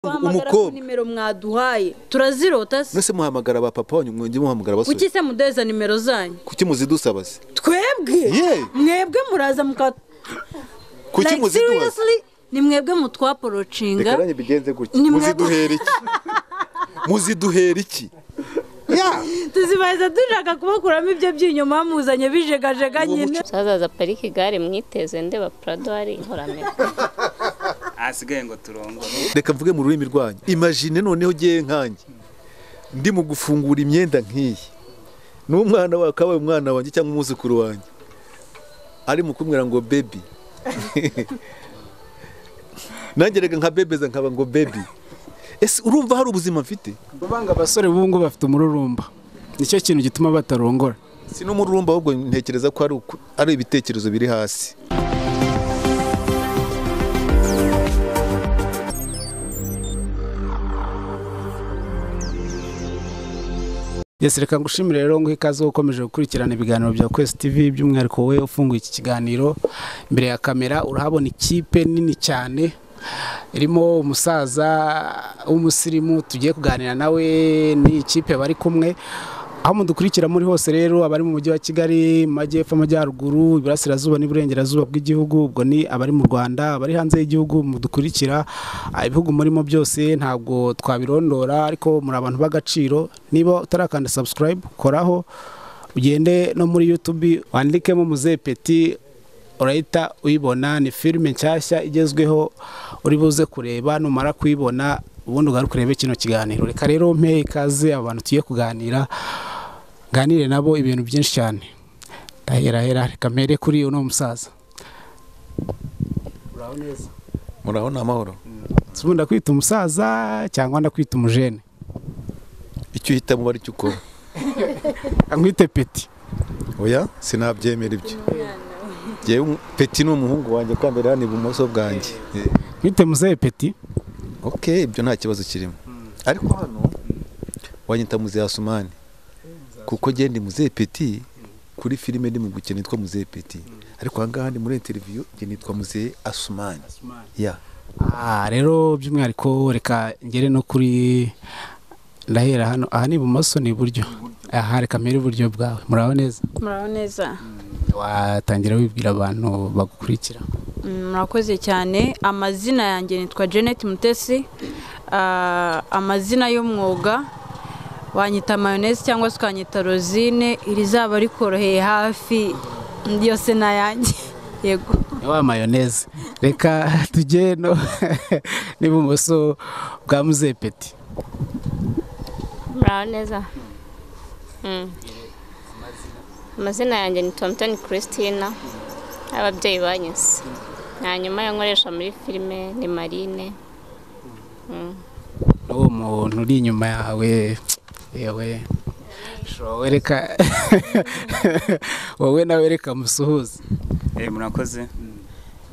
guhamagara ku umukobwa nimero mwaduhaye turazirota se mwese muhamagara ba papa wanyu mwongeye muhamagara abasore kuki se mudeza nimero zanyu kuki muzidusaba se twebwe Ye. mwebwe muraza muka kuki Like, muziduha se? seriously? ni mwebwe reka mutwaporocinga nanjye mbigenze gutya Ni mwe- muziduhera iki muziduhera iki ya tuzibahiza dushaka kubakuramo ibyo by'inyuma muzanye bijegajega nyine tuzazaza parike igare mwiteze ndeba purado hari inkoramere ahasigaye ngo turongore reka mvuge mu rurimi rwanyu imagine noneho ugiye nkanjye ndi mu gufungura imyenda nk'iyi n'umwana wawe akaba ari umwana wanjye cyangwa umwuzukuru wanjye ari mu kumwira ngo bebi nanjye reka nkabebeza nkaba ngo bebi ese urumva hari ubuzima mfite Banga abasore b'ubu ngubu bafite umururumba nicyo kintu gituma batarongora si n'umururumba ahubwo ntekereza ko ari uku- ari ibitekerezo biri hasi yes reka ngushimire rero nguhe ikaze ukomeje gukurikirana ibiganiro bya Quest TV by'umwihariko we ufunguye iki kiganiro imbere ya kamera urahabona ikipe nini cyane irimo umusaza w'umusirimu tugiye kuganira nawe ni ikipe bari kumwe aho mudukurikira muri hose rero abari mu mujyi wa Kigali mu majyepfo amajyaruguru iburasirazuba n'iburengerazuba bw'igihugu ubwo ni abari mu Rwanda abari hanze y'igihugu mudukurikira ah, ibihugu murimo byose ntabwo twabirondora ariko muri abantu b'agaciro niba utarakanda subscribe koraho ugende no muri YouTube wandikemo muze peti urahita uyibona ni filime nshyashya igezweho uri buze kureba numara kuyibona ubundi ugaruke urebe kino kiganiro reka rero mpe ikaze abantu tugiye kuganira nganire nabo ibintu byinshi cyane ndahera hera reka mpere kuri uno musaza murabona amahoro tubunda kwita umusaza cyangwa ndakwita umujene icyo uhitamo uba aricyo ukora nkwite peti oya sinabyemera ibyo ngewe umu- peti ni umuhungu wanjye kandi ari hano ibumoso bwanjye Eh, nkwite muzehe peti ok ibyo nta kibazo kirimo ariko hano wanyita muzehe asumani kuko ngende muzehe peti kuri filime ndi mu gukina nitwa muzehe peti ariko aha ngaha ndi muri interiviyu njye nitwa muzehe asumani ya Ah, rero by'umwihariko reka ngere no kuri ndahera hano aha ni ibumoso ni iburyo aha reka mpere iburyo bwawe muraho neza muraho neza watangira wibwira abantu bagukurikira Mm, murakoze cyane amazina yanjye nitwa Janet Mutesi Ah, amazina y'umwuga wanyita mayoneze cyangwa se ukanyita rozine iri zaba rikoroheye hafi yose ni ayanjye yego ni wa mayoneze reka tujye no n'ibumoso bwa muzehe peti muraho neza Mm. amazina yanjye ni tomtoni christina ababyeyi banyise hanyuma yo nkoresha muri filime ni marine n'uwo muntu uri inyuma yawe yewe showe reka wowe nawe reka musuhuze Eh, murakoze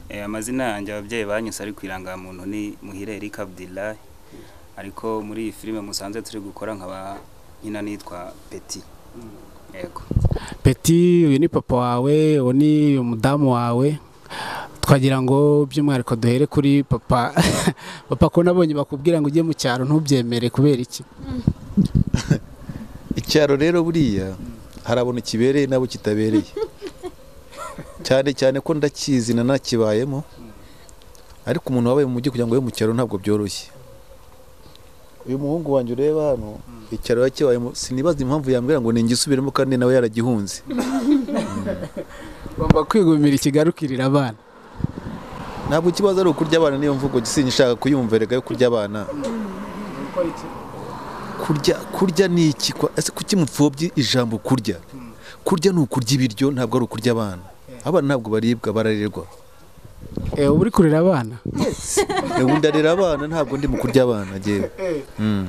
Eh, amazina yanjye ababyeyi banyuze ariko irangamuntu ni muhire eric abdillah ariko muri iyi filime musanze turi gukora nkaba nyina nitwa peti yego peti uyu ni papa wawe uwo ni umudamu wawe twagira ngo by'umwihariko duhere kuri papa papa ko nabonye bakubwira ngo ujye mu cyaro ntubyemere kubera iki icyaro rero buriya harabona kibereye n'abo kitabereye cyane cyane ko ndakizi na nakibayemo ariko umuntu wabaye mu mujyi kugira ngo abe mu cyaro ntabwo byoroshye uyu muhungu wanjye ureba hano icyaro yakibayemo sinibaza impamvu yambwira ngo ningisubiremo kandi nawe yaragihunze ugomba kwigumira ikigarukirira abana ntabwo ikibazo ari ukurya abana niyo mvugo sinshaka kuyumva rega yo kurya abana kurya kurya ni iki kwa- ese kuki mupfobye ijambo kurya kurya ni ukurya ibiryo ntabwo ari ukurya abana abana ntabwo baribwa bararerwa Eh, uba uri kurera abana ubu ndarera abana ntabwo ndi mu kurya abana ngewe Mm.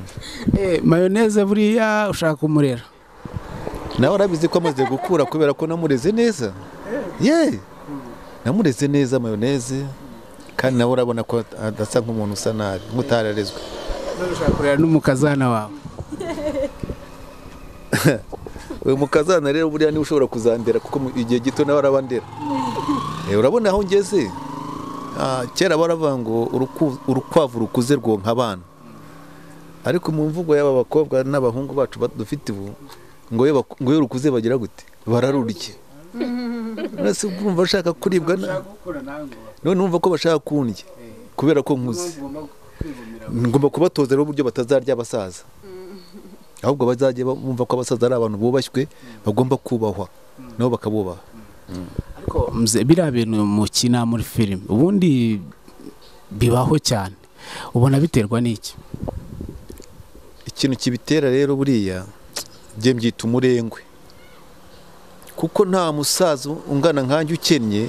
Eh, mayoneze buriya ushaka kumurera nawe arabizi ko amaze gukura kubera ko namureze neza ye namureze neza mayoneze kandi nawe urabona ko adasa nk'umuntu usa nabi nk'utararezwe None ushaka kurera n'umukazana wawe uyu mukazana rero buriya niwe ushobora kuzandera kuko mu- igihe gito nawe arabandera Eh, urabona aho ngeze Ah, kera baravuga ngo uruku- urukwavu rukuze rwonka abana ariko mu mvugo y'aba bakobwa n'abahungu bacu ba- dufite ubu ngo iyo baku- ngo iyo rukuze bagira gute bararurya none se urumva bashaka kuribwa na- none numva ko bashaka kundya kubera ko nkuze ngomba kubatoza rero uburyo batazarya abasaza ahubwo bazajye bumva ko abasaza ari abantu bubashywe bagomba kubahwa nabo bakabubaha ariko mze- biriya bintu mukina muri filime ubundi bibaho cyane ubona biterwa n'iki ikintu kibitera rero buriya njye mbyita umurengwe kuko nta musaza ungana nkanjye ukennye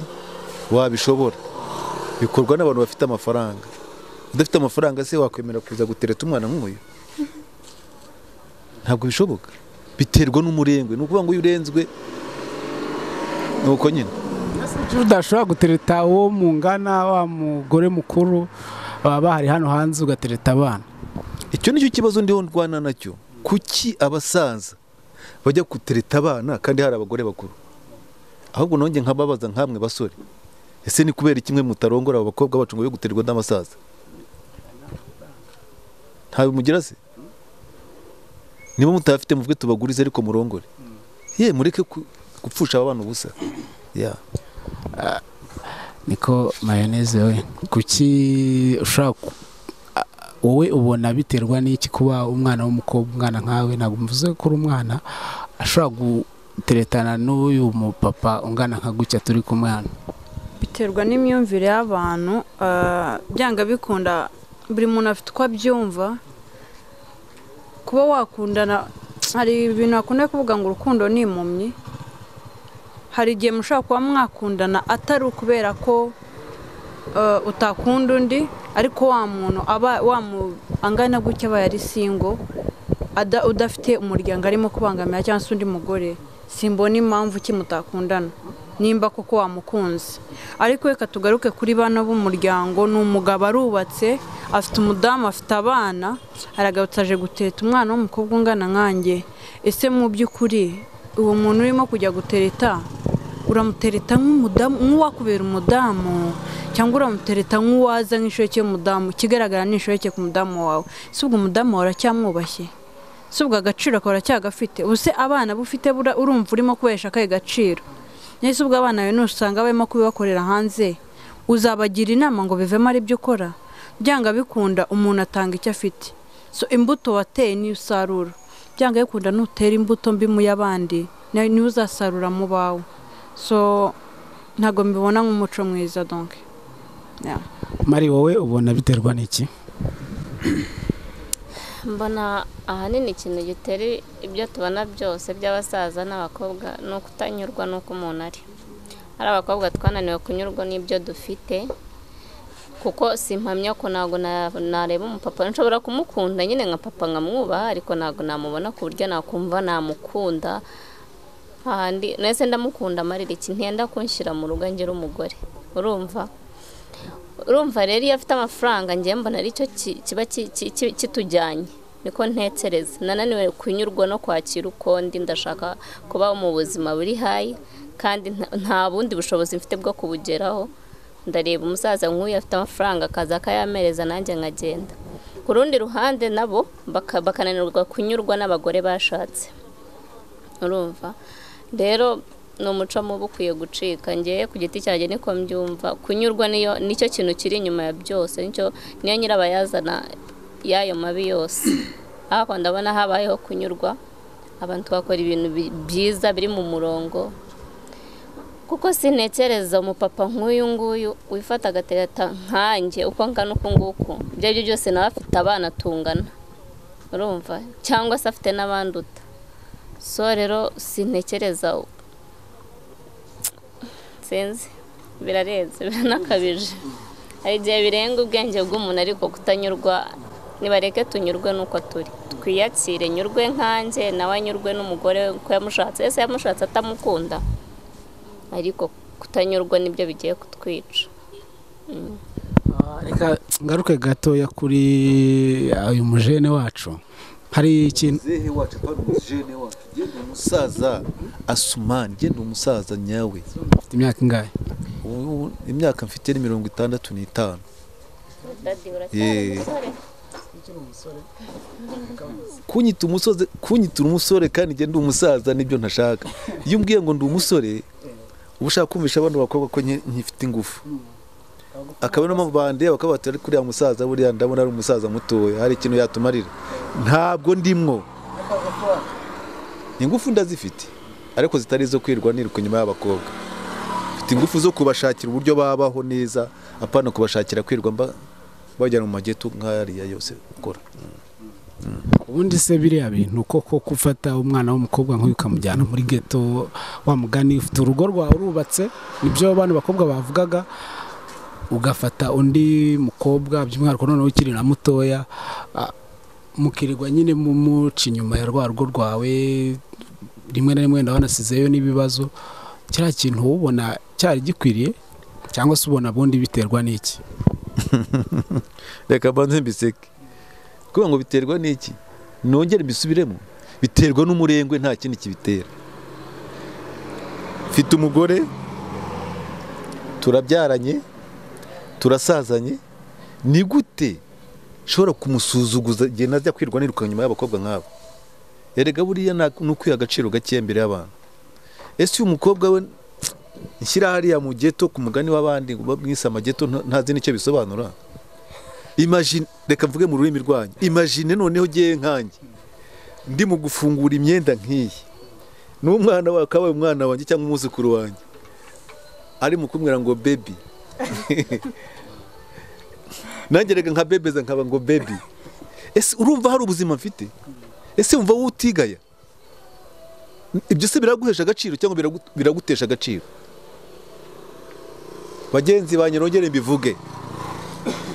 wabishobora bikorwa n'abantu bafite amafaranga udafite amafaranga se wakwemera kuza gutereta umwana nk'uyu ntabwo bishoboka biterwa n'umurengwe ni ukuvuga ngo iyo urenzwe ni uko nyine Kuki udashobora gutereta uwo mungana wa mugore mukuru baba bahari hano hanze ugatereta abana icyo nicyo kibazo ndiho ndwana nacyo kuki abasaza bajya gutereta abana kandi hari abagore bakuru ahubwo nongeye nkababaza nk'amwe basore ese ni kubera kimwe mutarongora abo bakobwa bacu ngo be guterwa n'abasaza ntabimugira se niba mutayafite muvuge tubagurize ariko murongore ye mureke ku- gupfusha aba bana ubusa ya niko mayoneze we kuki ushobora ku- a- wowe ubona biterwa n'iki kuba umwana w'umukobwa umwana nkawe ntabwo mvuze ko uri umwana ashobora guteretana n'uyu mupapa ungana nka gutya turi kumwe hano biterwa n'imyumvire y'abantu ah, byanga bikunda buri muntu afite uko abyumva kuba wakundana hari ibintu bakunda kuvuga ngo urukundo ni impumyi hari igihe mushobora kuba mwakundana atari ukubera ko ah, utakunda undi ariko wa muntu aba wamu- angana gutya aba yari singo ada- udafite umuryango arimo kubangamira cyangwa se undi mugore simbona impamvu ki mutakundana nimba koko wamukunze ariko reka tugaruke kuri bano b'umuryango ni umugabo arubatse afite umudamu afite abana aragarutse aje gutereta umwana w'umukobwa ungana nkanjye ese mu by'ukuri uwo muntu urimo kujya gutereta uramutereta nk'umudamu nk'uwakubera umudamu cyangwa uramutereta nk'uwaza nk'inshoreke y'umudamu ikigaragara ni inshoreke ku mudamu wawe si ubwo umudamu wawe uracyamwubashye si ubwo agaciro akaba aracyagafite ubuse abana bufite bura- urumva urimo kubahesha akahe gaciro nese ubwo abana bawe nusanga barimo kubibakorera hanze uzabagira inama ngo bivemo ari byo ukora byanga bikunda umuntu atanga icyo afite so imbuto wateye niyo usarura byanga bikunda nutera imbuto mbi mu y'abandi na- niyo uzasarura mu bawe so ntabwo mbibona nk'umuco mwiza donke Yeah. mari wowe ubona biterwa n'iki mbona ahanini ikintu gitera ibyo tubona byose by'abasaza n'abakobwa ni ukutanyurwa n'uko umuntu ari ari abakobwa twananiwe kunyurwa n'ibyo dufite kuko si impamya ko ntabwo na- nareba umupapa nshobora kumukunda nyine nka papa nkamwubaha ariko ntabwo namubona ku buryo nakumva namukunda hahandi nese ndamukunda amarira iki ntenda kunshyira mu rugo ngera umugore urumva urumva rero iyo afite amafaranga ngiye mbona aricyo ki- kiba ki- ki- ki- kitujyanye niko ntekereza nananiwe kunyurwa no kwakira uko ndi ndashaka kubaho mu buzima buri hayi kandi nta- nta bundi bushobozi mfite bwo kubugeraho ndareba umusaza nk'uyu afite amafaranga akaza akayamereza nanjye nkagenda ku rundi ruhande nabo baka- bakananirwa kunyurwa n'abagore bashatse urumva rero ni umuco mubi ukwiye gucika ngewe ku giti cyanjye niko mbyumva kunyurwa niyo nicyo kintu kiri inyuma ya byose nicyo niyo nyirabayazana y'ayo mabi yose ariko ndabona habayeho kunyurwa abantu bakora ibintu bi- byiza biri mu murongo kuko sintekereza umupapa nk'uyu nguyu wifata agatereta nkanjye uko ngana uku nguku ibyo aribyo byose nawe afite abana tungana urumva cyangwa se afite n'abanduta so rero sintekereza u- sinzi birarenze biranakabije hari igihe birenga ubwenge bw'umuntu ariko kutanyurwa nibareke tunyurwe n'uko turi twiyakire nyurwe nkanjye nawe anyurwe n'umugore ko yamushatse ese yamushatse atamukunda ariko kutanyurwa nibyo bigiye kutwica reka ngaruke gatoya kuri uyu mujene wacu hari ikintu muzehe wacu apana umujene wacu njye ni umusaza asumani njye ni umusaza nyawe ufite imyaka ingahe ubu imyaka mfite ni mirongo itandatu n'itanu dadi uracyari umusore kunyita umusozi kunyitura umusore kandi njye ndi umusaza nibyo ntashaka iyo umbwiye ngo ndi umusore uba ushaka kumvisha abana bakobwa ko nke- nkifite ingufu akaba niyo mpamvu bandeba bakaba bati ariko uriya musaza buriya ndabona ari umusaza mutoya hari ikintu yatumarira ntabwo ndimwo ingufu ndazifite ariko zitari izo kwirirwa niruka inyuma y'abakobwa mfite ingufu zo kubashakira uburyo babaho neza apana kubashakira kwirirwa mba- bajyana mu mageto nk'ariya yose ukora ubundi se biriya bintu koko gufata umwana w'umukobwa nk'uyu ukamujyana muri geto wamugani ufite urugo rwawe urubatse nibyo abana bakobwa bavugaga ugafata undi mukobwa by'umwihariko noneho ukiri na mutoya ah, mukirirwa nyine mumuca inyuma ya rwa rugo rwawe rimwe na rimwe ndabanasizeyo n'ibibazo kiriya kintu wowe ubona cyari gikwiriye cyangwa se ubona bundi biterwa n'iki reka mbanze mbiseke kuvuga ngo biterwa n'iki nongere mbisubiremo biterwa n'umurengwe nta kindi kibitera mfite umugore turabyaranye turasazanye ni gute nshobora kumusuzuguza igihe najya kwirwa niruka nyuma y'abakobwa nk'abo erega buriya nta- ni ukwiha agaciro gakeya imbere y'abantu ese uyu mukobwa we nshyira hariya mu geto ku mugani w'abandi ngo bamwise amageto nta- ntazi n'icyo bisobanura imagine reka mvuge mu rurimi rwanyu imagine noneho ugiye nkanjye ndi mu gufungura imyenda nk'iyi n'umwana wawe akabaye umwana wanjye cyangwa umwuzukuru wanjye ari mu kumbwira ngo bebi nanjye reka nka bebeza nkaba ngo bebi ese urumva hari ubuzima mfite ese wumva wowe utigaya ibyo se biraguhesha agaciro cyangwa biragu- biragutesha agaciro bagenzi banjye nongere mbivuge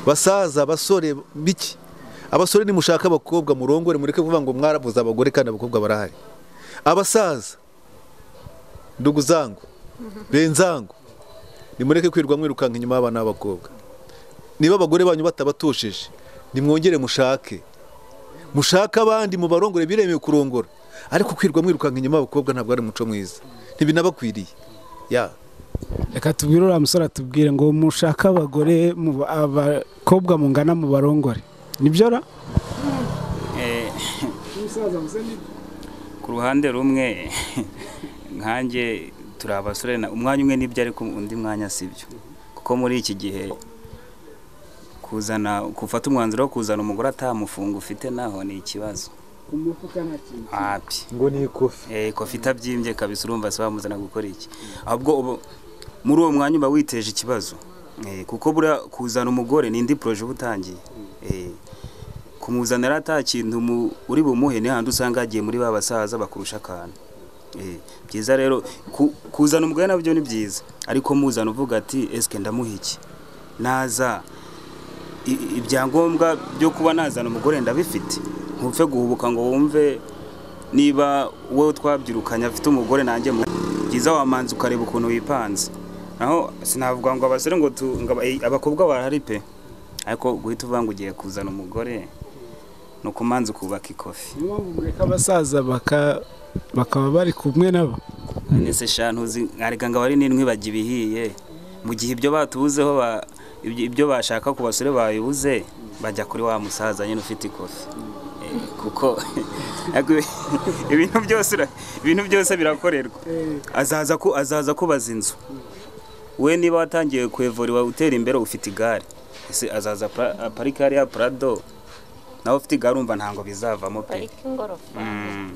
basaza basore biki abasore nimushaka abakobwa murongore mureke kuvuga ngo mwarabuze abagore kandi abakobwa barahari abasaza nduguzango benzango nimureke kwirirwa mwirukanka inyuma y'abana b'abakobwa niba abagore banyu batabatosheje nimwongere mushake mushake abandi mu barongore biremewe kurongora ariko kwirirwa mwirukanka inyuma y'abakobwa ntabwo ari umuco mwiza ntibinabakwiriye ya reka tubwire uriya musore atubwire ngo mushake abagore mu- abakobwa mungana mu barongore nibyo ra Eh, ku ruhande rumwe nkanjye turi abasore na- umwanya umwe nibyo ariko undi mwanya sibyo kuko muri iki gihe kuzana gufata umwanzuro wo kuzana umugore atamufunga ufite naho ni ikibazo hapi ngo ni ikofi eh kofi itabyimbye kabisa urumva se bamuzana gukora iki ahubwo ubu muri uwo mwanya uba witeje ikibazo eh kuko buriya kuzana umugore ni indi poroje uba utangiye eh kumuzanira ata kintu mu- uri bumuhe ni handi usanga yagiye muri ba basaza bakurusha akantu eh byiza rero ku- kuzana umugore nabyo ni byiza ariko muzana uvuga ati esike ndamuha iki naza i- ibyangombwa byo kuba nazana umugore ndabifite ntupfe guhubuka ngo wumve niba wowe twabyirukanye afite umugore nanjye mu byiza wamanza ukareba ukuntu wipanze naho sinavuga ngo abasore ngo tu- ngo aba- eh, abakobwa barahari pe ariko guhita uvuga ngo ugiye kuzana umugore ni ukumanza ukubaka ikofi abasaza baka- bakaba bari kumwe nabo nese shantu uzi nkareka ngo abari n'indwi bajya ibihiye mu gihe ibyo batubuzeho ba- ibyo ibyo bashaka ku basore babibuze bajya kuri wa musaza nyine ufite ikofi Eh, kuko ariko ibintu byose ura- ibintu byose birakorerwa azaza ku azaza kubaza inzu we niba watangiye kwevuriwa utera imbere ufite igare ese azaza pra- aparika hariya prado nawe ufite igare urumva ntabwo bizavamo pe parike ingorofani Mm.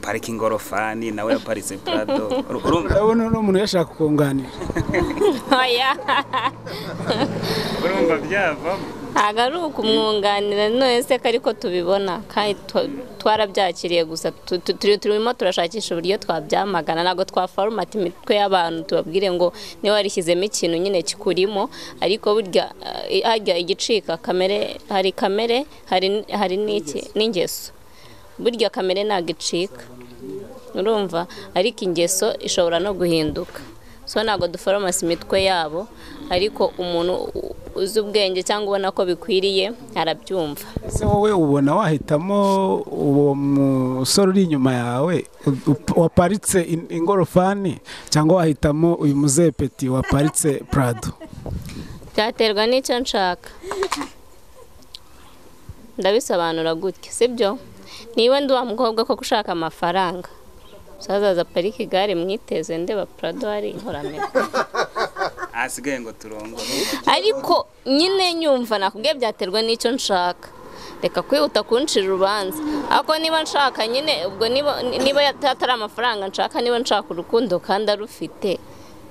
parika ingorofani nawe yaparitse prado Uru- urumva urabona uno muntu yashaka kunganira oya urumva byavamo ntabwo ari ukumwunganira none se ko ariko tubibona kandi twa- twarabyakiriye gusa Tu- tu- turi- turimo turashakisha uburyo twabyamagana ntabwo twafarumata imitwe y'abantu tubabwire ngo niba warishyizemo ikintu nyine kikurimo ariko burya eh, harya igicika kamere hari kamere hari n- hari n'iki n'ingeso burya kamere ntabwo icika urumva ariko ingeso ishobora no guhinduka so ntabwo duforomasi imitwe yabo ariko umuntu u- uzi ubwenge cyangwa ubona ko bikwiriye arabyumva ese wowe ubona wahitamo uwo musore uri inyuma yawe u- u- waparitse in- ingorofani cyangwa wahitamo uyu muzepeti waparitse prado byaterwa n'icyo nshaka ndabisobanura gutya sibyo niba ndi wa mukobwa ko ushaka amafaranga usazaza parike igare mwiteze ndeba purado hari inkoramira ahasigaye ngo turongore ariko nyine nyumva nakubwiye byaterwa n'icyo nshaka reka kwihuta kuncira urubanza ariko niba nshaka nyine ubwo niba niba atari amafaranga nshaka niba nshaka urukundo kandi arufite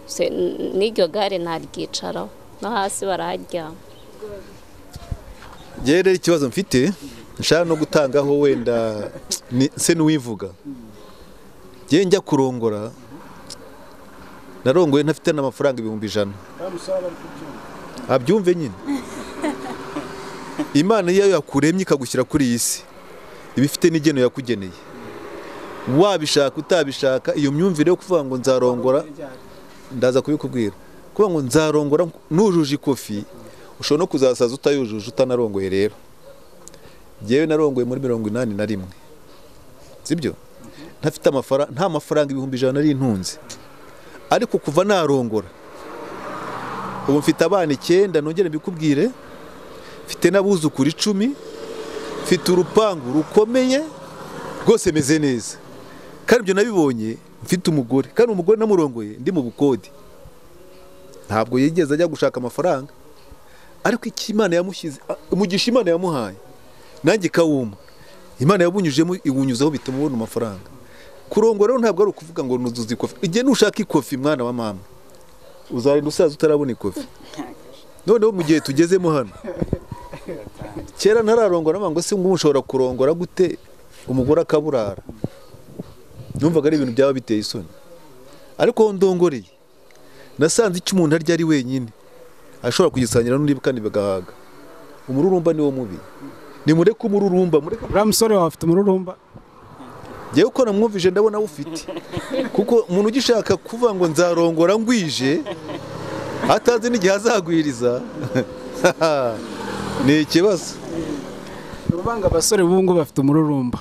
se- n'iryo gare ntaryicaraho no hasi baraharyama Njyewe rero ikibazo mfite nshaka no gutangaho wenda ni- se n'uwivuga njyewe njya kurongora narongoye ntafite n'amafaranga ibihumbi ijana abyumve nyine imana iyo yakuremye ikagushyira kuri iyi si iba ifite n'igeno yakugeneye wabishaka utabishaka iyo myumvire yo kuvuga ngo nzarongora ndaza kubikubwira kuvuga ngo nzarongora nujuje ikofi ushobora no kuzasaza utayujuje utanarongoye rero njyewe narongoye muri mirongo inani na rimwe sibyo ntafite amafaranga nta mafaranga ibihumbi ijana nari ntunze ariko kuva narongora ubu mfite abana icyenda nongere mbikubwire mfite n'abuzukuru icumi mfite urupangu rukomeye rwose meze neza kandi ibyo nabibonye mfite umugore kandi umugore namurongoye ndi mu bukode ntabwo yigeze ajya gushaka amafaranga ariko iki imana yamushyize a- umugisha imana yamuhaye nanjye ikawuma imana yabunyujemo iwunyuzeho bituma ubona amafaranga kurongora rero ntabwo ari ukuvuga ngo nuzuza ikofi igihe nushaka ikofi mwana wa mama uzarinda usaza utarabona ikofi noneho mu gihe tugezemo hano kera ntararongora nabwo ngo se ngo ushobora kurongora gute umugore akaburara numvaga ari ibintu byaba biteye isoni ariko aho ndongoreye nasanze icyo umuntu arya ari wenyine ashobora kugisangira n'undi kandi bagahaga umururumba niwo mubi nimureke umururumba mureke uriya musore wawe afite umururumba njyewe uko namwumvije ndabona awufite kuko umuntu ugishaka kuvuga ngo nzarongora ngwije atazi n'igihe azagwiriza ni ikibazo ni ukuvuga ngo abasore b'ubu ngubu bafite umururumba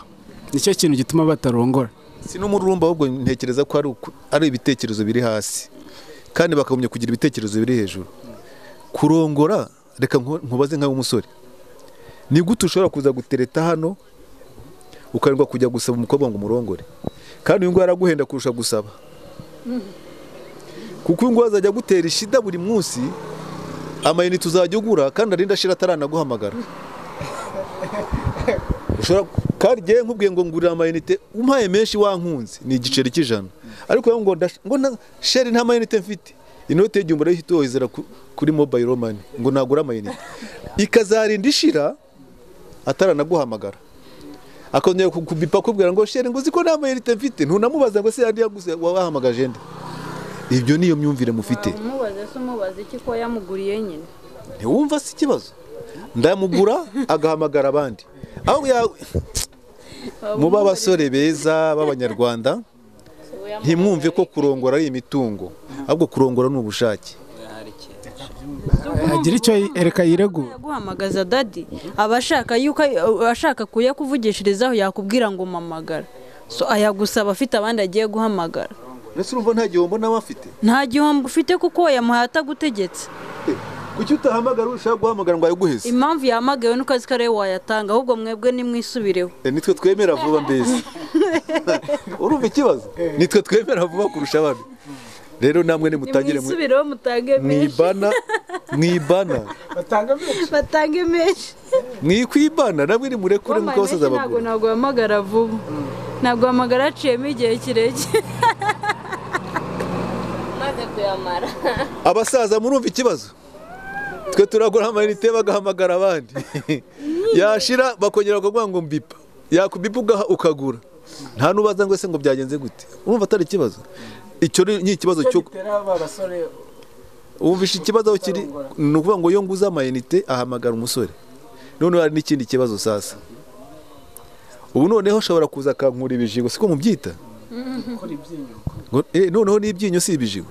nicyo kintu gituma batarongora si n'umururumba ahubwo ntekereza ko ari uku- ari ibitekerezo biri hasi kandi bakagumya kugira ibitekerezo biri hejuru kurongora reka nku- nkubaze nkawe umusore ni gute ushobora kuza gutereta hano ukarindwa kujya gusaba umukobwa ngo umurongore kandi uyu nguyu araguhenda kurusha gusaba kuko uyu nguyu azajya agutera ishida buri munsi amayinite uzajya ugura kandi arinda ashira ataranaguhamagara ushobora kandi njyewe nkubwiye ngo ngurira amayinite umpaye menshi wankunze ni igiceri cy'ijana ariko wowe ngo ndash- ngo na sheri nta mayinite mfite inoti y'igihumbi urayifite wohezera ku- kuri mobayiro mani ngo nagure amayinite ikazarinda ishira ataranaguhamagara akongera kubipa akubwira ngo sheri ngo uzi ko nta mayinite mfite ntunamubaza ngo se yari yaguze wabahamagaje nde ibyo niyo myumvire mufite umubaze se umubaze iki ko yamuguriye nyine ntiwumva si ikibazo ndamugura agahamagara abandi aho ya- muba abasore beza b'abanyarwanda ntimwumve ko kurongora ari imitungo ahubwo kurongora ni ubushake agira icyo yi- ereka yiregura yaguhamagaza dadi aba ashaka yuko ashaka kuyakuvugishirizaho yakubwira ngo mamagara so ayagusaba afite abandi agiye guhamagara ndetse urumva nta gihombo nawe afite nta gihombo ufite kuko yamuhaye atagutegetse kuki utahamagara ushaka guhamagara ngo ayiguheze impamvu yahamagawe nuko azi ko ariwe wayatanga ahubwo mwebwe nimwisubireho E, nitwe twemera vuba mbese urumva ikibazo nitwe twemera vuba kurusha abandi rero namwe nimutangire mu- nimwisubireho mutange menshi mwibana mwibana batange menshi mwikwibana namwe nimurekure Wampaye mukabasa menshi ntabwo z'abagore ntabwo uhamagara vuba ntabwo uhamagara haciyemo igihe kirekire maze kuyamara abasaza murumva ikibazo twe turagura amayinite bagahamagara abandi yashira bakongera bakavuga ngo mbipa yakubipa ugaha ukagura nta n'ubaza ngo ese ngo byagenze gute urumva atari ikibazo icyo ni ni ikibazo cyo wumvishe ikibazo aho kiri ni ukuvuga ngo iyo nguze amayinite ahamagara umusore noneho hari n'ikindi kibazo sasa ubu noneho ashobora kuza akankura ibijigo siko mubyita Ngo, eh, noneho n'ibyinyo si ibijigo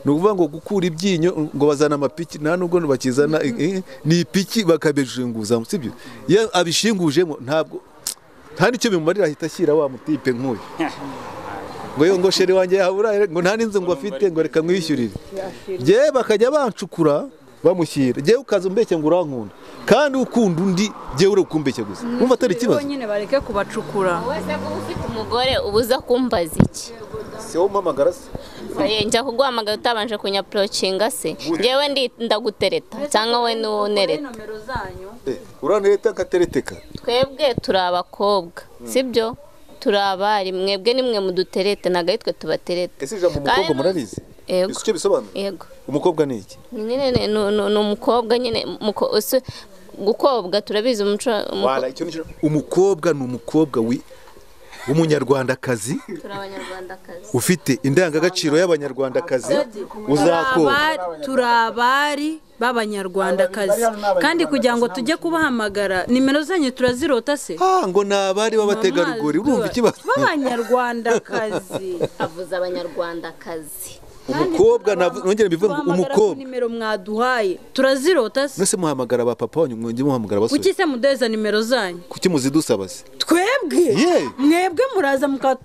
ni ukuvuga ngo gukura ibyinyo ngo bazana amapiki nta nubwo bakizana eh, eh, ni ipiki bakabijinguzamo sibyo iyo abishingujemo ntabwo nta n'icyo bimumarira ahita ashyira wa mutipe nk'uyu ngo yo ngo sheri wanjye yahaburaye ngo nta n'inzu ngo afite ngo reka mwishyurire Jyewe bakajya bancukura bamushyira jyewe ukaza umbeshya ngo urankunda kandi ukunda undi jyewe uri kumbeshya gusa wumva atari ikibazo bonyine bareke kubacukura wese kuba ufite umugore ubuza kumbaza iki si wowe umpamagara se Eh, njya kuguhamagara utabanje kunyaporocinga se ngewe ndi ndagutereta cyangwa we niwo unereta nomero zanyu uranereta akatereteka twebwe turi abakobwa sibyo turi abari mwebwe nimwe muduterete ntabwo ari twe tubaterete ese ijambo umukobwa murarizi Yego. icyo bisobanura yego umukobwa ni iki nyine ni- ni ni- ni umukobwa nyine muko- ese gukobwa turabizi umuco umuko- Wala, icyo ni cyo- umukobwa ni umukobwa wi- w'umunyarwandakazi turi abanyarwandakazi ufite indangagaciro y'abanyarwandakazi uzakora Turaba- turi abari b'abanyarwandakazi kandi kugira ngo tujye kubahamagara nimero zanyu turazirota se Ah, ngo ni abari b'abategarugori urumva ikibazo b'abanyarwandakazi avuze abanyarwandakazi umukobwa navu- nongere mbivuge ngo Tubahamagara ku umukobwa nimero mwaduhaye turazirota se nose muhamagara ba papa wanyu mwongere muhamagara abasore kuki se mudeza nimero zanyu kuki muzidusaba se twebwe Yeah. mwebwe muraza muka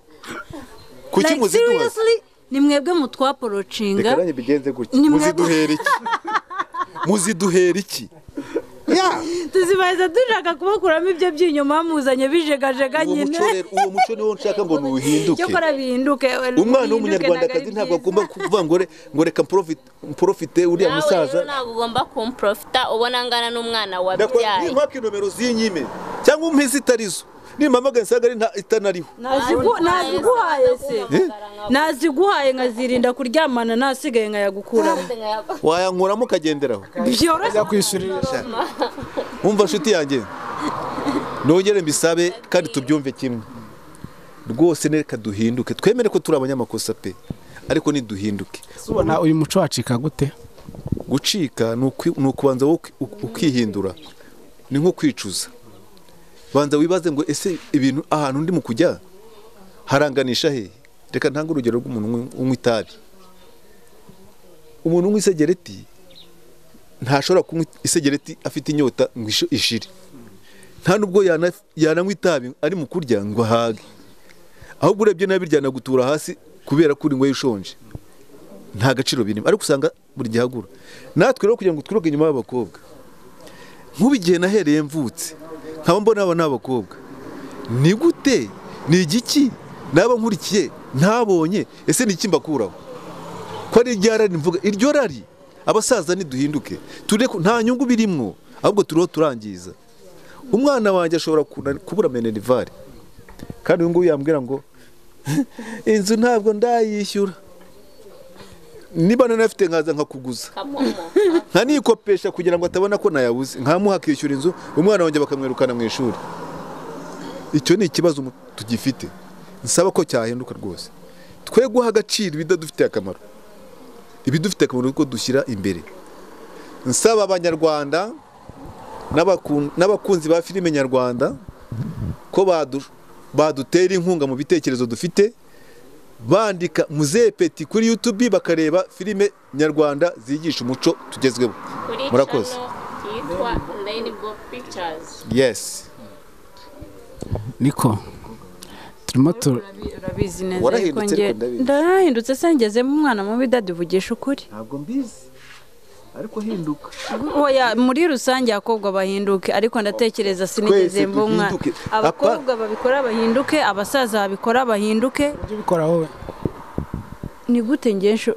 kuki like muziduha se? seriously ni mwebwe reka mutwaporocinga nanjye bigenze gutya Ni mwe- muziduhera iki muziduhera iki Yeah. tuzibahiza dushaka kubakuramo ibyo by'inyuma muzanye bijegajega uwo nyine muco rero uwo muco niwo nshaka ngo ntuhinduke cyokora bihinduke umwana w'umunyarwandakazi ntabwo agomba kuvuga ngo re- ngo reka mporofite- mporofite uriya nawe musaza rero ntabwo ugomba kumprofita ubona angana n'umwana Ndakora- wabyaye nimwake nomero z'inyime cyangwa umpe zitarizo nimpamagara nsaga ari nta itanariho naziguhaye se Eh? naziguhaye nkazirinda kuryamana nasigaye nkayagukuramo wayankuramo ukagenderaho byoroshye kwishyurira wumva nshuti yanjye nongere mbisabe kandi tubyumve kimwe rwose nereka duhinduke twemere ko turi abanyamakosa pe ariko niduhinduke ubona uyu muco wacika gute gucika ni ukwi- ni ukubanza wowe uki- uk- ukihindura ni nko kwicuza banza wibaze ngo ese ibintu ahantu ndimo kujya haranganisha hehe reka ntange urugero rw'umuntu unywa- unywa itabi umuntu unywa isegereti ntashobora kunywa isegereti afite inyota ngo isho- ishire nta nubwo yana- yananywa itabi ari mu kurya ngo ahage ahubwo urebye nabi ryanagutura hasi kubera ko uri ngo ushonje nta gaciro birimo ariko usanga buri gihe agura natwe rero kugira ngo twiruke inyuma y'abakobwa nk'ubu igihe nahereye mvutse nkaba mbona aba ni abakobwa ni gute ni igiki naba nkurikiye ntabonye ese ni iki mbakuraho ko ari irya rari mvuga iryo rari abasaza niduhinduke ture ko nta nyungu birimwo ahubwo turiho turangiza umwana wanjye ashobora kuna- kubura menerivare kandi uyu nguyu yambwira ngo inzu ntabwo ndayishyura niba nanafite nkaza nkakuguza kamomo nkanikopesha kugira ngo atabona ko nayabuze nkamuha akishyura inzu umwana wanjye bakamwirukana mu ishuri icyo ni ikibazo umu- tugifite nsaba ko cyahinduka rwose twe guha agaciro ibidadufitiye akamaro ibidufitiye akamaro ni ko dushyira imbere nsaba abanyarwanda n'abakun- n'abakunzi ba filime nyarwanda ko badu- badutera inkunga mu bitekerezo dufite bandika muzee peti kuri youtube bakareba filime nyarwanda zigisha umuco tugezweho kuri Murakoze. channel yitwa Rainbow Pictures yes niko turimo tu urabizi neza Warahindutse ariko njye- ariko ndabizi. ndahindutse se ngezemo umwana mubi daduvugisha ukuri ntabwo mbizi ariko hinduka oya muri rusange abakobwa bahinduke ariko ndatekereza sinigeze Twese mbumwa duhinduke. abakobwa babikora bahinduke abasaza babikora bahinduke ujye ubikora wowe ni gute ngenshi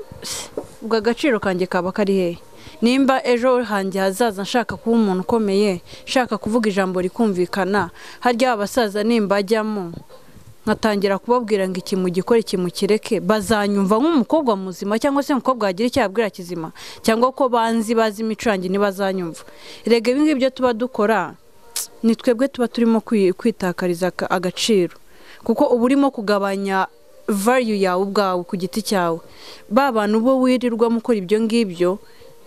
ubwo agaciro kanjye kaba kari hehe nimba ejo hanjye hazaza nshaka kuba umuntu ukomeye nshaka kuvuga ijambo rikumvikana harya abasaza nimba ajyamo nkatangira kubabwira ngo iki mugikore iki mukireke bazanyumva nk'umukobwa muzima cyangwa se umukobwa wagira icyo yabwira kizima cyangwa ko banzi bazi imico yanjye ntibazanyumva rege ibi ngibyo tuba dukora ni twebwe tuba turimo kwi- kwitakariza aka- agaciro kuko uba urimo kugabanya vayu yawe ubwawe ku giti cyawe ba bantu bo wirirwa mukora ibyo ngibyo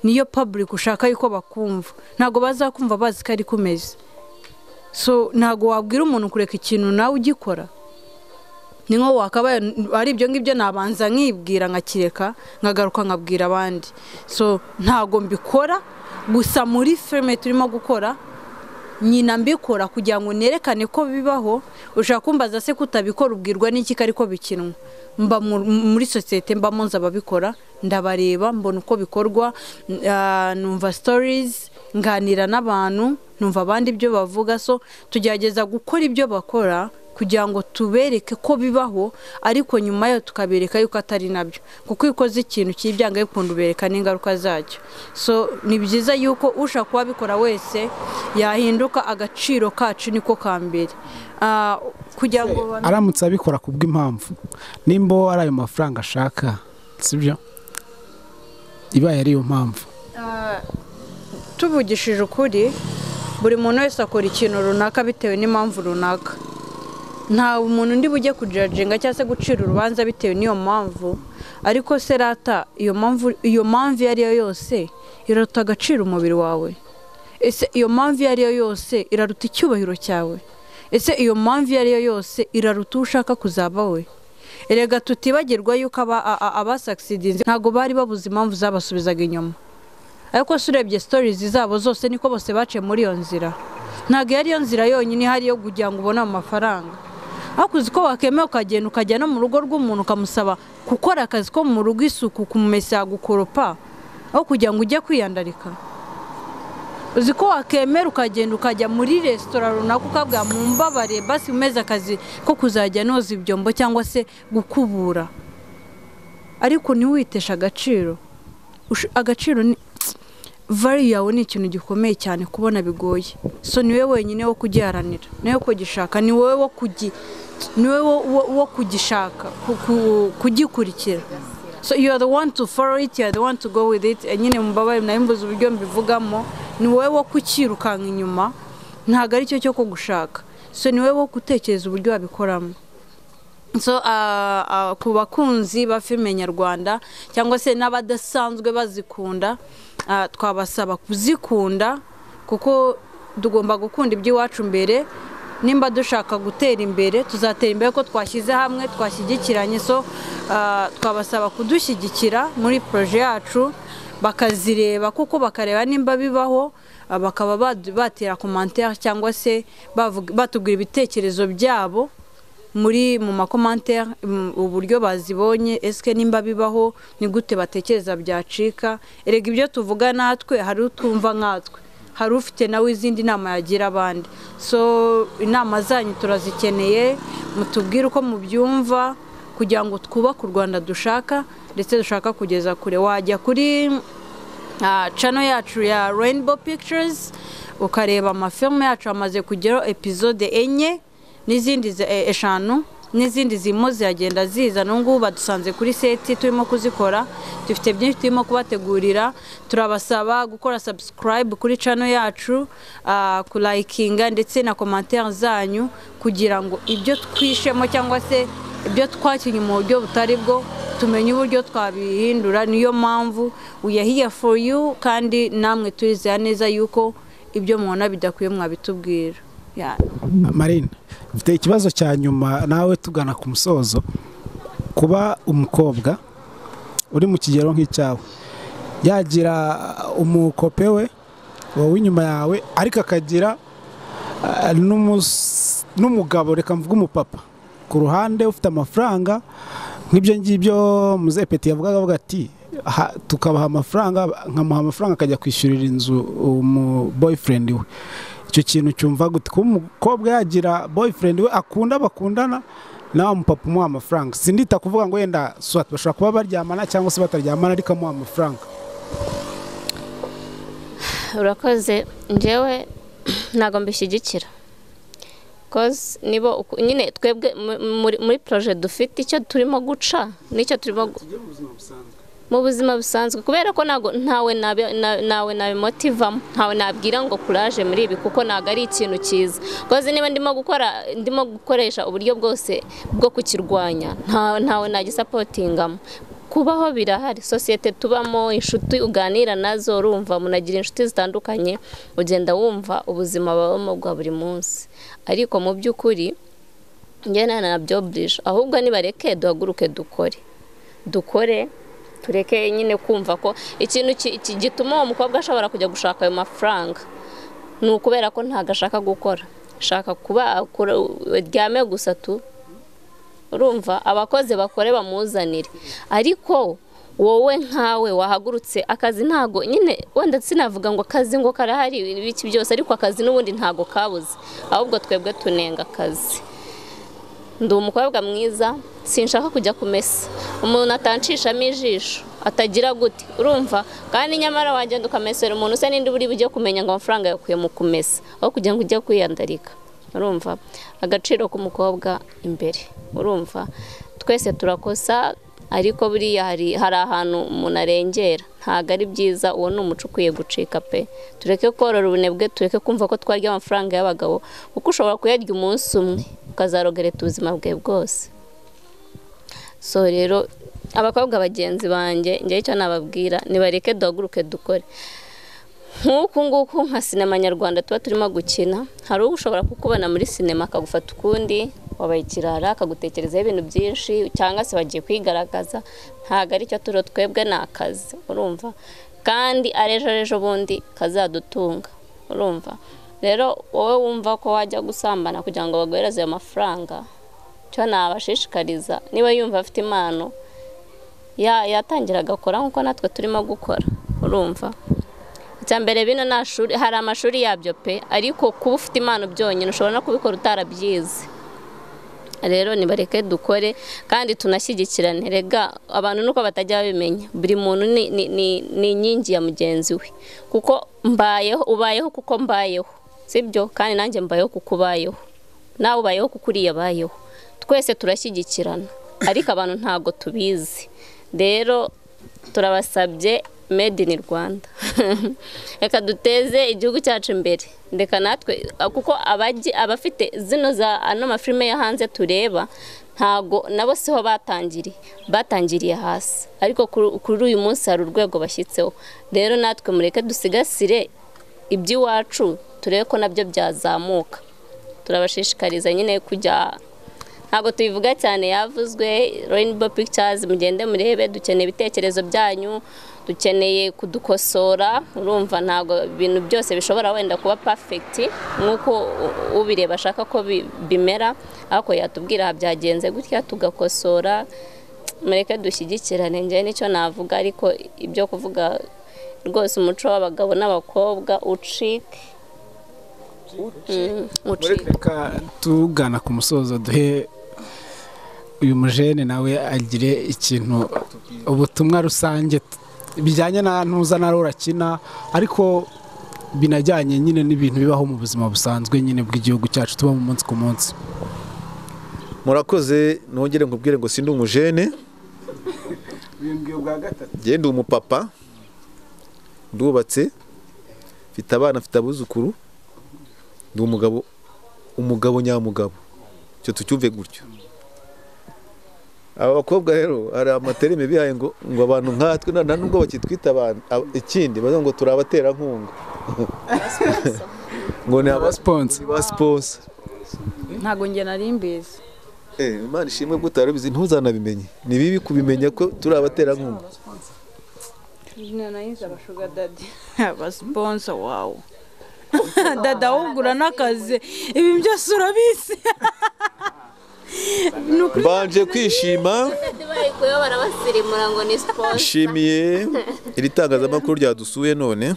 niyo public ushaka yuko bakumva ntabwo bazakumva bazi ko ari kumeze so ntabwo wabwira umuntu kureka ikintu nawe ugikora ni nko wakabaye ari ibyo ngibyo nabanza nkibwira nkakireka nkagaruka nkabwira abandi so ntago mbikora gusa muri filime turimo gukora nyina mbikora kugira ngo nerekane ko bibaho ushaka kumbaza se kutabikora ubwirwa n'iki ariko bikinwa mba mu- muri sosiyete mba munzi ababikora ndabareba mbona uko bikorwa n- ah, numva sitorizi nganira n'abantu numva abandi ibyo bavuga so tugerageza gukora ibyo bakora kugira ngo tubereke ko bibaho ariko nyuma yo tukabereka yuko atari nabyo kuko iyo ukoze ikintu cy'ibyanga bikunda ubereka n'ingaruka zacyo so ni byiza yuko ushaka kuwabikora wese yahinduka agaciro kacu niko ka mbere Ah, kugira ngo bamenye- aramutse abikora ku bw'impamvu nimba ari ayo mafaranga ashaka sibyo ibaye ari yo mpamvu tuvugishije ukuri buri muntu wese akora ikintu runaka bitewe n'impamvu runaka nta umuntu undi bujye kujajinga cyangwa se gucira urubanza bitewe n'iyo mpamvu ariko se rata iyo mpamvu iyo mpamvu iyo ari yo yose iraruta agaciro umubiri wawe ese iyo mpamvu iyo ari yo yose iraruta icyubahiro cyawe ese iyo mpamvu iyo ari yo yose iraruta uwo ushaka kuzaba we erega tutibagirwa yuko aba- a- a- abasakisidinze ntabwo bari babuze impamvu zabasubizaga inyuma ariko se urebye sitorizi zabo zose niko bose baciye muri iyo nzira ntabwo iyo ari yo nzira yonyine ihari yo kugira ngo ubone amafaranga ariko uzi ko wakemera ukagenda ukajya no mu rugo rw'umuntu ukamusaba gukora akazi ko mu rugo isuku kumumesa gukoropa aho kugira ngo ujye kwiyandarika uzi ko wakemera ukagenda ukajya muri resitora runaka ukabwira mu mbabare basi umeze akazi ko kuzajya noza ibyombo cyangwa se gukubura ariko ntiwiteshe agaciro Ush- agaciro ni vali yawe ni ikintu gikomeye cyane kubona bigoye so ni wowe wenyine wo kugiharanira ni wowe wo kugishaka ni wowe wo kugi ni wowe wo- wo- wo kugishaka ku- ku- kugikurikira so you are the one to follow it you are the one to go with it Eh, nyine mubabare nabimbuze uburyo mbivugamo ni wowe wo kukirukanka inyuma ntabwo ari cyo cyo kugushaka so ni wowe wo gutekereza uburyo wabikoramo so ah, ah, ku bakunzi ba filime nyarwanda cyangwa se n'abadasanzwe bazikunda ah, twabasaba kuzikunda kuko tugomba gukunda iby'iwacu mbere nimba dushaka gutera imbere tuzatera imbere ko twashyize hamwe twashyigikiranye so ah, twabasaba kudushyigikira muri poroje yacu bakazireba kuko bakareba nimba bibaho ah, bakaba badu- batera komantere cyangwa se bavuga- batubwira ibitekerezo byabo muri mu makomantere mm, uburyo bazibonye esike nimba bibaho ni gute batekereza byacika erega ibyo tuvuga natwe hari utwumva nkatwe hari ufite nawe izindi nama yagira abandi so inama zanyu turazikeneye mutubwire uko mubyumva kugira ngo twubake u rwanda dushaka ndetse dushaka kugeza kure wajya kuri Ah, channel yacu ya Rainbow Pictures ukareba amafilme yacu amaze kugeraho episode enye n'izindi zi- e- eshanu n'izindi zirimo ziragenda ziza n'ubu badusanze kuri seti turimo kuzikora dufite byinshi turimo kubategurira turabasaba gukora subscribe kuri channel yacu ah, kulayikinga ndetse na komantere zanyu kugira ngo ibyo twishemo cyangwa se ibyo twakinnye mu buryo butari bwo tumenye uburyo twabihindura niyo mpamvu we are here for you kandi namwe turizera neza yuko ibyo mubona bidakwiye mwabitubwira Yeah. marine mfite ikibazo cya nyuma nawe tugana ku musozo kuba umukobwa uri mu kigero nk'icyawe yagira umukope we wowe inyuma yawe ariko akagira ah, n'umus- n'umugabo reka mvuge umupapa ku ruhande ufite amafaranga nk'ibyo ngibyo muzepeti yavugaga avuga ati "Ha- tukabaha amafaranga nkamuha amafaranga akajya kwishyurira inzu umu boyfriend we icyo kintu cyumva gute kuba umukobwa yagira boyfriend we akunda bakundana nawe mupapa umuha amafaranga sindita kuvuga ngo wenda swat bashobora kuba baryamana cyangwa se bataryamana ariko amuha amafaranga urakoze njyewe ntabwo mbishyigikira kozi nibo uku- nyine twebwe mu- muri- muri poroje dufite icyo turimo guca n'icyo turimo gu- mu buzima busanzwe kubera ko ntago ntawe nabi- na- nawe nabimutivamo ntawe nabwira ngo kuraje muri ibi kuko ntabwo ari ikintu cyiza kozi niba ndimo gukora ndimo gukoresha uburyo bwose bwo kukirwanya nta- ntawe nagisapotingamo kubaho birahari sosiyete tubamo inshuti uganira nazo urumva munagira inshuti zitandukanye ugenda wumva ubuzima babamo bwa buri munsi ariko mu by'ukuri njyana ntabyo burije ahubwo nibareke duhaguruke dukore dukore tureke nyine kumva ko ikintu ki- ki- gituma uwo mukobwa ashobora kujya gushaka ayo mafaranga ni ukubera ko ntabwo ashaka gukora ashaka kuba akora- uryame gusa tu urumva abakozi bakore bamuzanire ariko wowe nkawe wahagurutse akazi ntago nyine wenda sinavuga ngo akazi ngo karahari ibiki byose ariko akazi n'ubundi ntago kabuze ahubwo twebwe tunenga akazi ndi umukobwa mwiza sinshaka kujya kumesa umuntu atanshishamo ijisho atagira gute urumva kandi nyamara wagenda ukamesera umuntu usa n'indi buri bujye kumenya ngo amafaranga yakuye mu kumesa aho kugira ngo ujye kwiyandarika urumva agaciro k'umukobwa imbere urumva twese turakosa ariko buriya hari hari ahantu umuntu arengera ntabwo ari byiza uwo ni umuco ukwiye gucika pe tureke korora ubunebwe tureke kumva ko twarya amafaranga y'abagabo kuko ushobora kuyarya umunsi umwe ukazarogereta ubuzima bwawe bwose so rero abakobwa bagenzi banjye njye icyo nababwira nibareke duhaguruke dukore nk'uku nguku nka sinema nyarwanda tuba turimo gukina hari ushobora kukubona muri sinema akagufata ukundi wabaye ikirara akagutekerezaho ibintu byinshi cyangwa se bagiye kwigaragaza ntabwo aricyo turo twebwe ni akazi urumva kandi ari ejo ejo bundi kazadutunga urumva rero wowe wumva ko wajya gusambana kugira ngo baguhereze ayo mafaranga cyo nabashishikariza niba yumva afite impano ya- yatangira agakora nk'uko natwe turimo gukora urumva icya mbere bino nta shuri hari amashuri yabyo pe ariko kuba ufite impano byonyine ushobora no kubikora utarabyize rero nibareke dukore kandi tunashyigikirane rega abantu nuko batajya babimenya buri muntu ni, ni, ni, ni inkingi ya mugenzi we kuko mbayeho ubayeho kuko mbayeho sibyo kandi nanjye mbayeho kuko ubayeho nawe ubayeho kuko uriya abayeho twese turashyigikirana ariko abantu ntabwo tubizi rero turabasabye made in rwanda reka duteze igihugu cyacu imbere reka natwe kuko abajyi- abafite zino za ano mafilime yo hanze tureba ntago nabo siho batangiriye batangiriye hasi ariko kuri- kuri uyu munsi hari urwego bashyitseho rero natwe mureke dusigasire iby'iwacu turebe ko nabyo byazamuka turabashishikariza nyine kujya ntabwo tubivuga cyane yavuzwe Rainbow Pictures mugende murebe dukeneye ibitekerezo byanyu dukeneye kudukosora urumva ntabwo ibintu byose bishobora wenda kuba perfect nk'uko u- ubireba ashaka ko bi- bimera ariko yatubwira aha byagenze gutya tugakosora mureke dushyigikirane njyewe nicyo navuga ariko ibyo kuvuga rwose umuco w'abagabo n'abakobwa ucike Mm, ucike reka tugana ku musozo duhe uyu mujene nawe agire ikintu ubutumwa rusange t- bijyanye na ntuza na rora akina ariko binajyanye nyine n'ibintu bibaho mu buzima busanzwe nyine bw'igihugu cyacu tubamo umunsi ku munsi murakoze nongere nkubwire ngo sindi umujene njye ndi umupapa ndubatse mfite abana mfite abuzukuru ndi umugabo umugabo nyamugabo icyo tucyumve gutyo aba bakobwa rero hari amaterime bihaye ngo ngo abantu nkatwe na nta nubwo bakitwita abantu ab- ikindi bavuga ngo turi abaterankunga ngo ni aba abasiponsi ni ba siponsa ntabwo njye nari mbizi Eh, Imana ishimwe ko utarabizi ntuzanabimenye ni bibi kubimenya ko turi abaterankunga izina nayizi abashuga dadi abasiponsa wawe dada wugura n'akazi ibi byose urabizi ni ukuri mbanje kwishima barikuyeho barabasirimura ngo ni siporo nshimiye iri tangazamakuru ryadusuye none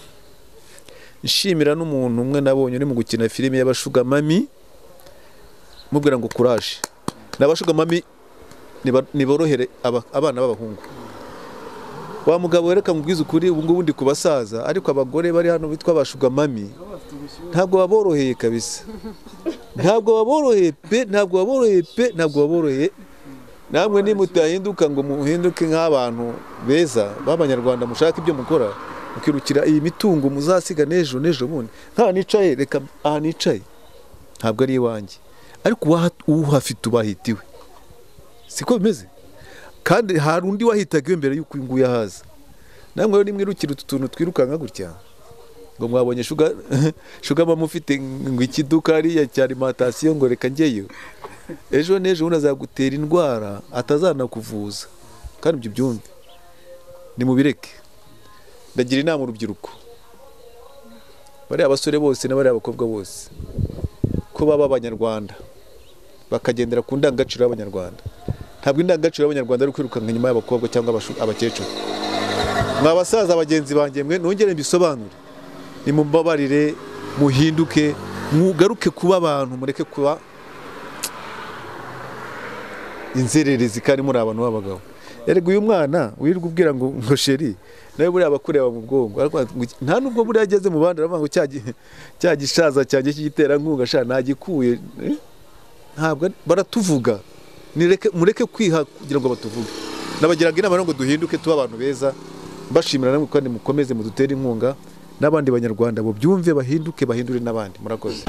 nshimira n'umuntu umwe nabonye uri mu gukina filime y'abashugamami mubwira ngo kuraje ni abashugamami niba- niborohere aba- abana b'abahungu wa mugabo wereka mubwiza ukuri ubu ngubu ndi ku basaza ariko abagore bari hano bitwa abashugamami ntabwo baboroheye kabisa ntabwo baboroheye pe ntabwo baboroheye pe ntabwo baboroheye namwe nimutahinduka ngo muhinduke nk'abantu beza b'abanyarwanda mushaka ibyo mukora mukirukira iyi mitungo muzasiga n'ejo n'ejo bundi nta nicaye reka aha nicaye ntabwo ari iwanjye ariko uwaha- uhafite ubahitiwe siko bimeze kandi hari undi wahitaga iwe mbere y'uko uyu nguyu ahaza namwe rero nimwirukire utu tuntu twirukanka gutya ngo mwabonye shuga shuga mama ufite ngo ikiduka hariya cya alimantasiyo ngo reka njyeyo ejo n'ejo ubundi azagutera indwara atazanakuvuza kandi ibyo byumve nimubireke ndagira inama urubyiruko bariya basore bose n'abariya bakobwa bose ko baba abanyarwanda bakagendera ku ndangagaciro y'abanyarwanda ntabwo indangagaciro y'abanyarwanda ari ukwirukanka inyuma y'abakobwa cyangwa abashu- abakecuru mwa basaza bagenzi banjye mwe nongere mbisobanure nimubabarire muhinduke mugaruke kuba abantu mureke kuba inzererezi kandi muri abantu b'abagabo erega uyu mwana wirirwa ubwira ngo ngo sheri nawe buriya bakureba mu bwonko ariko ngo- nta nubwo buriya ageze mu bandi aravuga ngo cya gi- cya gishaza cyanjye cy'igiterankunga sha ntagikuye eh? ntabwo ari- baratuvuga nireke mureke kwiha kugira ngo batuvuge nabagiraga inama rero ngo duhinduke tuba abantu beza mbashimira namwe kandi mukomeze mudutere inkunga n'abandi banyarwanda bo byumve bahinduke bahindure n'abandi murakoze